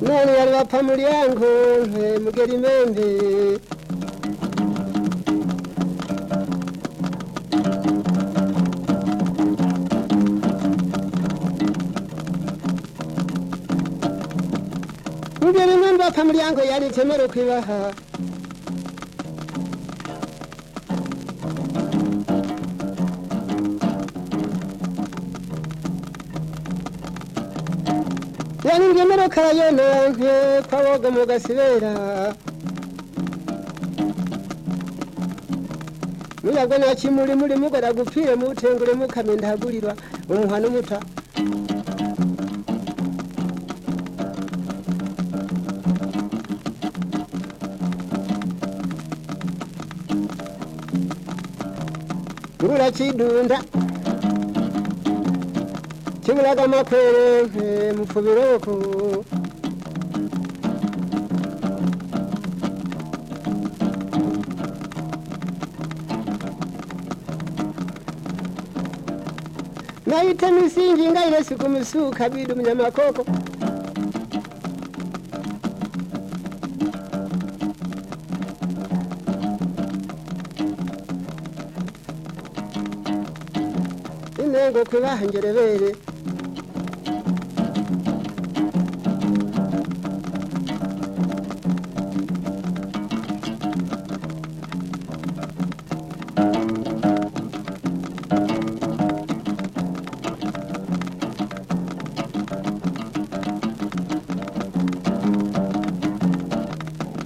none yari bapfa mulyango mugeri mende mugeri mende bapfa mulyango yari temero kwibaha yari ngemero karayononke kwaboga mu gasibera muyabwo nakimuli muli mugara gupfire mutengule mukame ndahagulirwa umuha n'umuta ngura kidunda kibulaga amakwerenke mufubiroko nayita misingi ngaile siku misuka bidu mnyamakoko inengo kwibaha ngerebere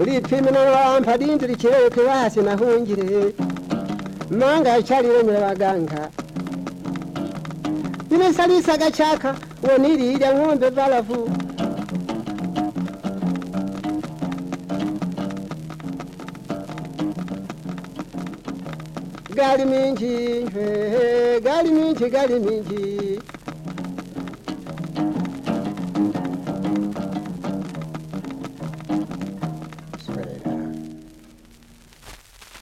uripfimi n'uwampa dindira ikirere kwibahasi nahungire manga yacyarire nyirabaganga nimesarisa gachaka wonililya ng'ombe valavu gali minji he, he, gali minji gali minji